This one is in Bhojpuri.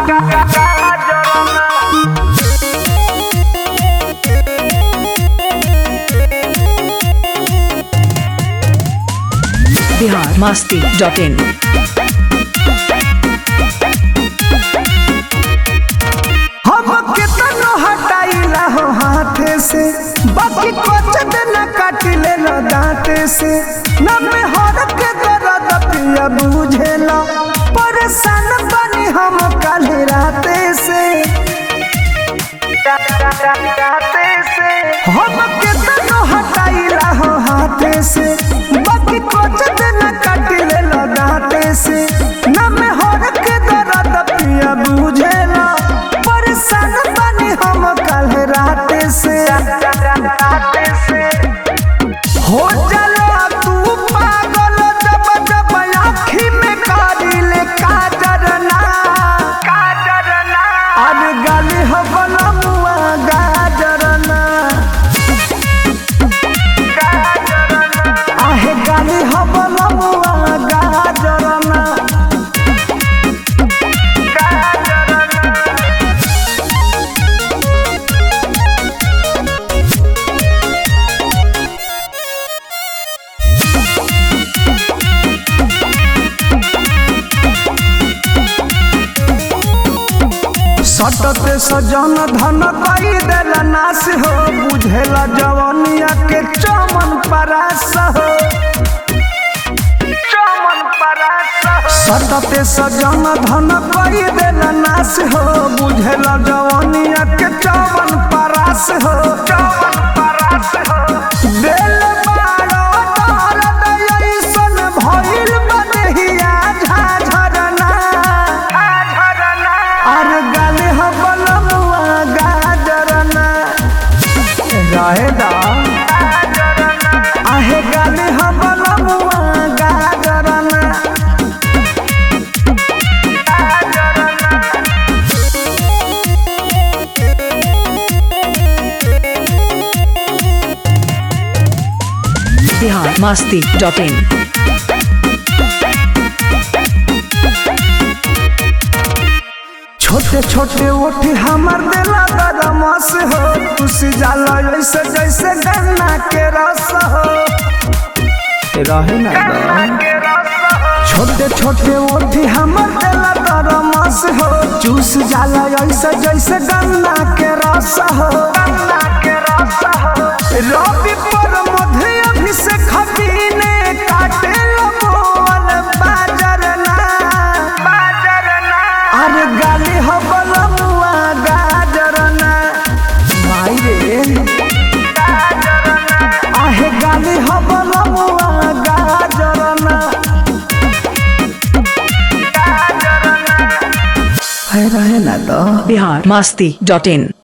बिहार मस्ती डॉट इन हम कितनो हटाइला हो हाथे से बाकी कुछ दिन काटिले न दांते से न में हर के दर्द पिया बुझेला परेशान बनी हम कल राते से हम कितनो हटाइला हो हाथे से बाकी कुछ दिन काटिले न दांते से न में हर के दर्द पिया बुझेला परेशान बनी हम कल राते से हो चलो तू पागल जब जब आँखी में कारिले काजर ना काजर ना अरे गाली हो बलमुआ गाजर ना आहे गाली हो बलमुआ गाजर ना सटते सजन धन कई देला नाश हो बुझेला जवनिया के चमन परास हो चमन परास सटते सजन धन कई देला नाश हो बुझेला जवनिया के चमन परास हो चमन परास हो दिल बारो दर्द ऐसन भइल बनेहिया झाझरना झाझरना अरे गाले हो बलमुआ गाजरना रहे दा आहे गाले हो बलमुआ गाजरना बिहार मस्ती डॉट इन छोटे छोटे ओठी हमर दिला बदमाश हो तुसी जाला ऐसे जैसे गन्ना के रस हो रहे ना छोटे छोटे ओठी हमर दिला बदमाश हो चूस जाला ऐसे जैसे गन्ना के रस हो गन्ना के रस हो रवि पर मध्य अभिषेक हबीने काटे लगोल बाजर ना बाजर ना अरे गाली हो बलमुआ गाजर ना माई रे आहे गाली हो बलमुआ गाजर ना है रहे ना तो बिहार मस्ती डॉट इन